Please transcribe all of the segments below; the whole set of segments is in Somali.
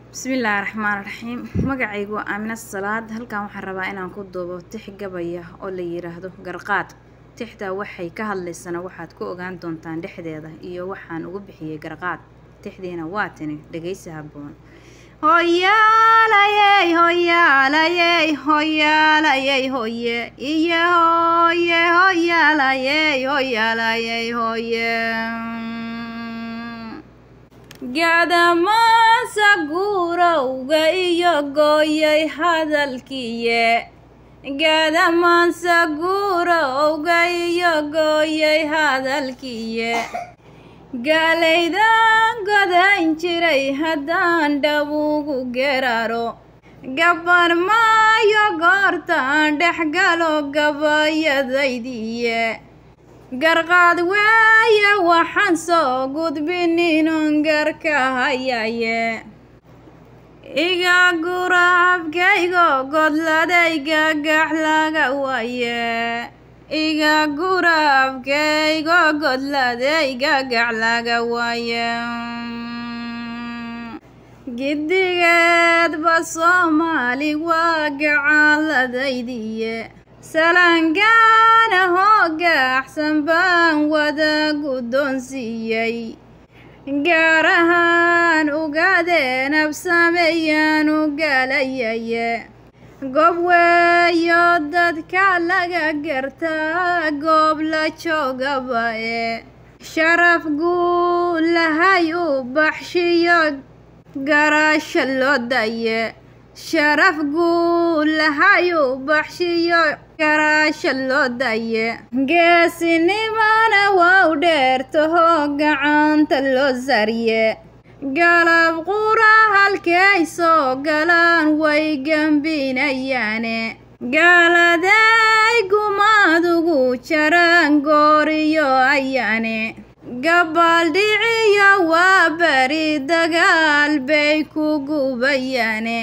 bismillaahi raxmaan raxiim magacaygu waa aamina salaad halkan waxaan rabaa inaan ku duubo tix gabaya oo la yiraahdo garqaad tixda waxay ka hadlaysana waxaad ku ogaan doontaan dhexdeeda iyo waxaan ugu bixiyey garqaad tixdiina waa tini dhegaysi haboon hoyaalayey hoyaalayey hoyaalayey hoye iyo hoye hoyaalayey hoyaalayey hoye gadamansa guurowga iyo gooyay hadalkiye gadamansa guurowga iyo gooyay hadalkiye gaalaydan godan jiray haddaan dhabugu geraro gabar maayo goortaan dhexgalo gabayadaydiye garqaad weeye waxaan soo gudbin inun garka hayaye iga gura abkaygo godladayga gax laga waaye iga gura abkaygo godladayga gax laga waaye gidigeedba soomaali waa gacaaladaydiye salaangaana hoogaxsan baan wada guddoonsiiyey gaar ahaan ugaadeen absameeyaan u gaalayaye goob weeyo dadka laga gartaa goob la joogaba ee sharaf guulahay u baxshiyo garaasha loo daye sharaf guulahay u baxshiyo garaasha loo daye geesinimana waa u dheertaho gacanta loo sarye galab qura halkay soo galaan way gembinayaane gaaladay gumadugu jaraan gooriyo ayaane gabaaldhiciyo waa beri dagaal bay ku gubayaane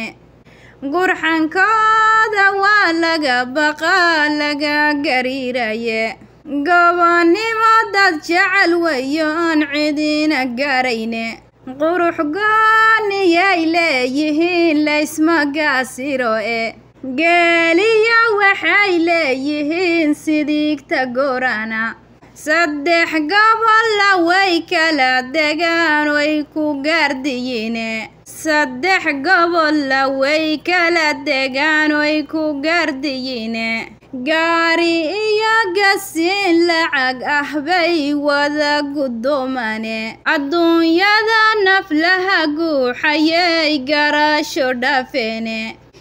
gurxankooda waa laga baqaa laga gariiraye gobonnimo dad jecel weyo oon cidina garayne qurux gooniyay leeyihiin laysma gaasiro e geeliyo waxay leeyihiin sidiigta gorana saddex gobolla way kala degaan way ku gaardiyine saddex gobolla way kala degaan way ku gaardiyine gaari iyo gasiin lacag ah bay wada guddoomane adduunyada naflaha guuxayay garaasho dhafeene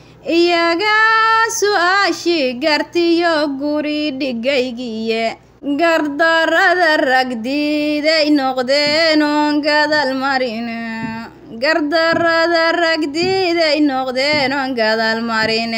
iyagaa su-aashii gartiyo guri dhigaygiye gardarada ragdiiday noqdeen oon gadal marin gardarada ragdiiday noqdeen oon gadal marin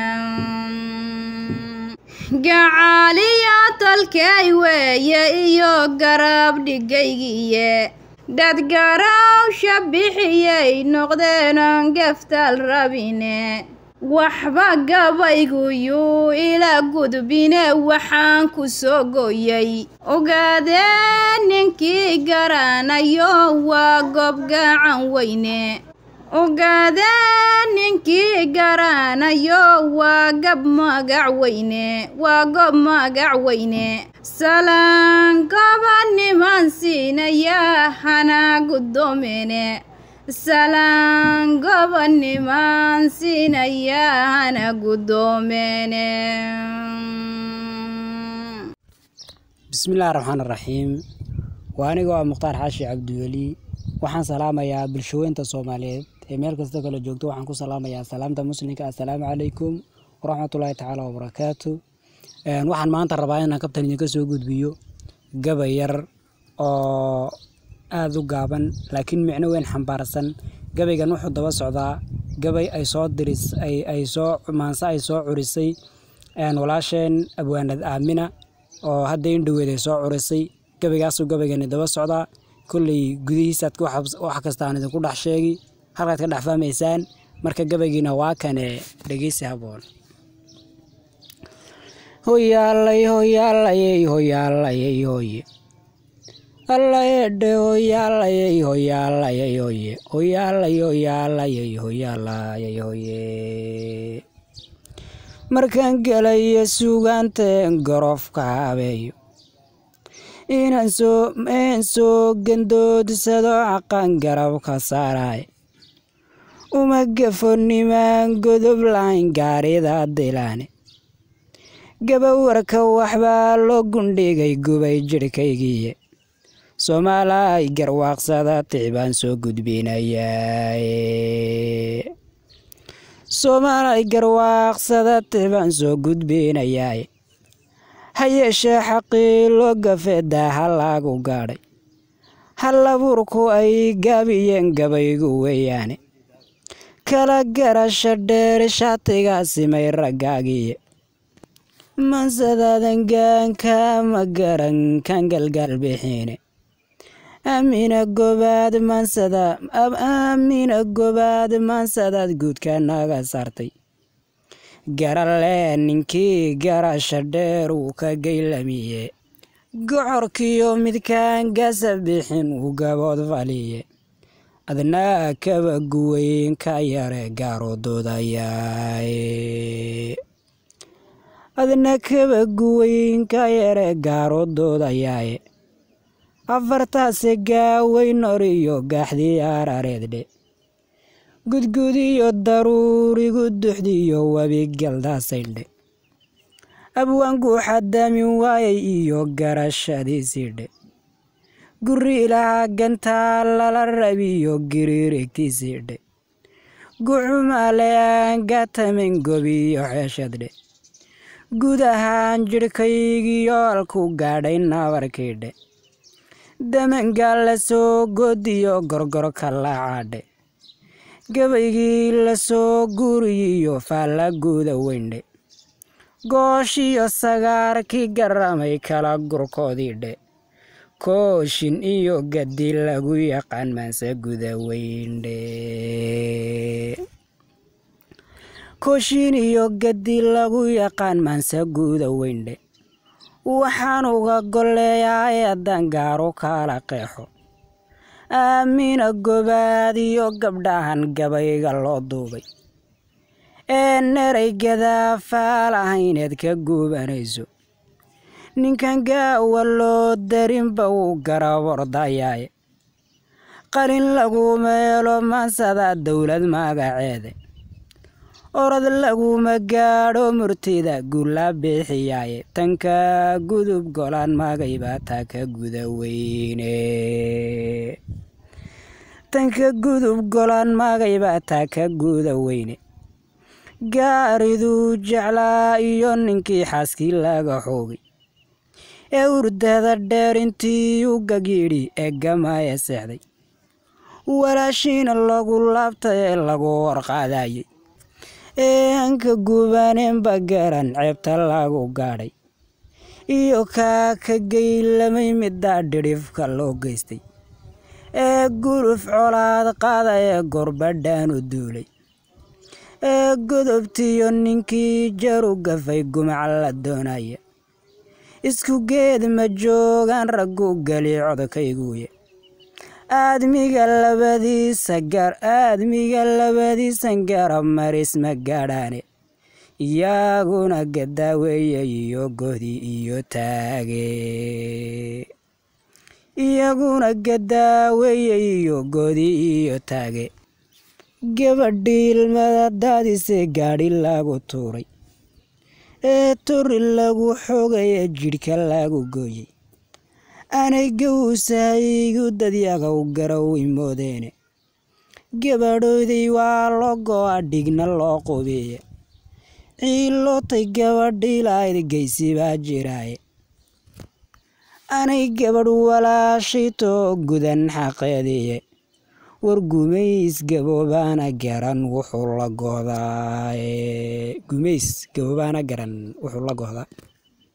gacaaliya tolkay weeye iyo garab dhigaygiye dad garawsha bixiyay noqdeen oon gaftal rabine waxba gabaygu yuu ila gudbine waxaan ku soo gooyay ogaadeen ninkii garanayo waa gob gacan weyne ogaadeen ninkii garanayo waa gab magac weyne waa gob magac weyne salaan gobaniman siinaya hana guddoomene salaan gobonimaan siinaya hana guddoomene bismillahi raxmaan raxiim waa anigoo ah mukhtaar xaashi cabdiweli waxaan salaamayaa bulshaweynta soomaaliyeed ee meel kasta kala joogto waxaan ku salaamayaa salaamta muslimka assalaamu calaykum waraxmatullaahi tacaala wabarakaatu waxaan maanta rabaa inaan kabtan idinka soo gudbiyo gabay yar oo aada u gaaban laakiin micno weyn xambaarsan gabaygan wuxuu daba socdaa gabay ay soo diris ay soo maanse ay soo curisay walaasheen abwaanad aamina oo hadda indhoweed ay soo curisay gabaygaasuu gabaygani daba socdaa kolley gudihiisaad wax kasta aan idinku dhex sheegi halkaad ka dhex fahmaysaan marka gabaygiina waa kane dhegeysi haboon hoyaalay hoyaalayey hoyaalayey hoye allayedhe hoyaalayay hoyaalayay hoye hoyaalay hoyaalayay hoyaalayay hoye markaan gelayo sugaanteen gorofka habeeyo inaan soo een soo gandoodsado caqan garabka saaraay uma gafo nimaan godob lahayn gaarida dilaane gabawarka waxbaa loo gundhigay gubay jidhkaygiiye soomaalay garwaaqsada ticbaan soo gudbinayaa soomaalay garwaaqsada ticbaan soo gudbinayaa ha yeeshee xaqii loo gafeedaa ha laagu gaadhay hal abuurku ay gaabiyeen gabaygu weeyaane kala garasha dheer shaatigaa simay raggaagiiye mansadaadan gaanka ma garan kan galgaal bixiine aamina gobaad maansada aamina gobaad maansadaad guudka naga saartay garalee ninkii garasha dheer uu ka gaylamiye gocorkiyo midkaan gasa bixin uu gabood faliye adnaa kaba guweyn ka yare gaaroodoodayaay adna kaba guweyn ka yare gaaroodoodayaay afartaase gaaweyn oriyo gaaxdii arareeddhe gudgudiyo daruurigu duxdiyo webigaldaasayndhe abwaanku xadaamin waayay iyo garashadiisiidhe guri ilaha gantaa lala rabiyo giriirigtiisiidhe gucumaale aan gatamin gobiyo xeeshadhe guud ahaan jidhkaygiyo alku gaadhay nabarkiidhe damangaa la soo godiyo gorgorka laacadhe gabaygii la soo guuriyiyo faalla guuda weyndhe gooshiyo sagaarkii garamay kala gurkoodiidhe kooshin iyo gadi lagu yaqaan maanse guda weyndhe kooshin iyo gadi lagu yaqaan maanse guuda weyndhe waxaan uga golleeyaa eedan gaaro kala qeexo aamina gobaad iyo gabdhahan gabayga loo duubay ee neraygadaa faal ahayneed ka guubanayso ninkan gaawa loo darinba wuu garabordayaaye qalin lagu meelo maansada dowlad magaceede orod laguma gaadho murtida gulla bixiyaaye tanka gudub golaan magaybaa taa ka guda weyne tanka gudub golaan magaybaa taa ka guda weyne gaariduu jeclaa iyo ninkii xaaskii laga xoogay ee urdada dheer intii u gagyidhi ee gamaya seexday walaashiina lagu laabtay ee lagu warqaadayay ee hanka gubaneenba garan ceebta lagu gaadhay iyo kaa ka geylamay middaa dhidhifka loo geystay ee guruf colaad qaada ee gorbadhaan u duulay ee godobtiyo ninkii jaru gafay gumac la doonaya isku geed ma joogaan raggu geli codkayguuye aadmiga labadiisa gar aadmiga labadiisan garab maris ma gaadhaane iyaguna gadaaweeye iyo godi iyo taage iyaguna gadaaweeye iyo godi iyo taage gabadhii ilmada daadise gaadhi lagu tuuray ee turi lagu xoogaya jidhka lagu gooyey anay gawsahaygu dadyagow garowi moodeene gabadhooday waa loo go-a dhigna loo qubiye ciilootay gabadhii lahayd geysi baa jiraaye anay gabadh walaashaytoo gudan xaqeediye war gumays gaboobaana garan wuxuu la gohdaa gumays gaboobaana garan wuxuu la gohdaa